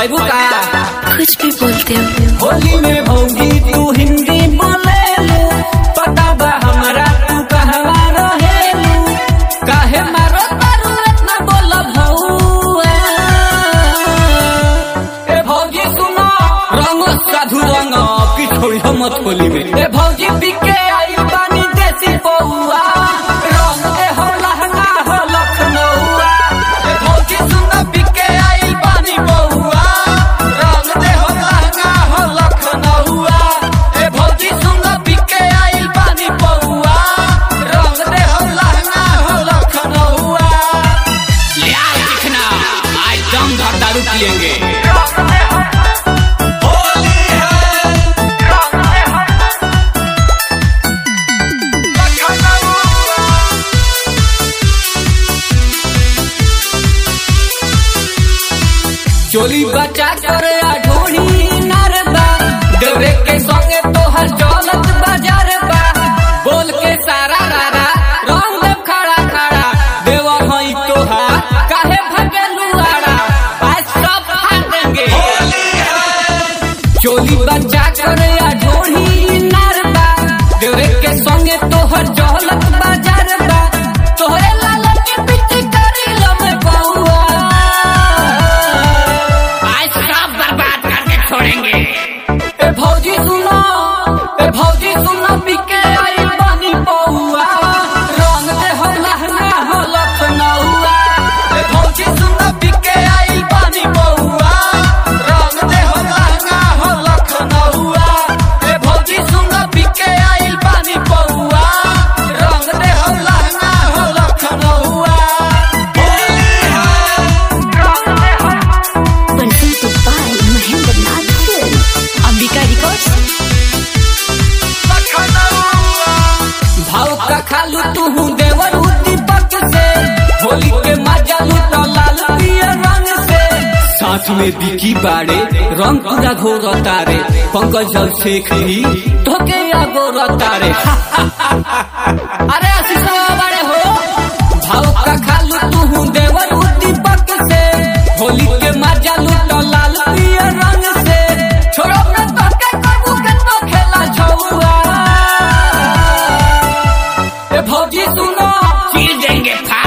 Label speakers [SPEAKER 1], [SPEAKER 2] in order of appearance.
[SPEAKER 1] खैबू का
[SPEAKER 2] कुछ भी बोलते हो
[SPEAKER 1] होली में भौजी तू हिंदी बोले पता बा हमरा तू कहवा रहेलू काहे मारो तारू इतना बोल भौआ ए भौजी सुनो रंग साधु रंग की छोड़ी मत होली में ए भौजी पिके आई पानी देसी पौआ रंग दे हो लहंगा हो लखनऊआ ए भौजी सुनो पिके आई पानी पौआ रंग दे हो लहंगा हो लखनऊआ ए भौजी सुनो पिके आई पानी पौआ रंग दे हो लहंगा हो लखनऊआ ले आ दिखना आज दम भर दारू पियेंगे चोली बचा कर ढोली नरबा डरे के संगे तोहर चलत बाजार बा बोल के सारा रारा रंग देव खड़ा खड़ा देवा हई तोहार काहे भगेलू आड़ा आज सब फाड़ देंगे चोली बचा कर ढोली नरबा डरे के संगे तोहर चलत बाजार बा तोहरे लाल के पीछे करी लमे बहुआ आज सब बर्बाद करके छोड़ेंगे ए भौजी सुनो ए भौजी सुनो पिके आई बानी पौआ रंग दे हो लहंगा हो लखनऊआ ए भौजी सुनो पिके आई बानी पौआ रंग दे हो लहंगा हो लखनऊआ ए भौजी सुनो पिके आई बानी पौआ रंग दे हो लहंगा हो लखनऊआ
[SPEAKER 2] Presented by Mahendra Nath Film. Ambika Records.
[SPEAKER 1] भाव का खालू तू देवर दीपक से होली के मजा लूट लाल पियर रंग से साथ में बिकी बाड़े रंग पूरा घोर तारे पंकज जल शेख भी धोके गोर तारे अरे आशीष बाड़े हो भाव का खालू तू देवर दीपक से होली के मजा लूट लाल पियर रंग से छोड़ो न तो के कबू के तो खेला छौआ ए भौजी सुनो चीर देंगे फाड़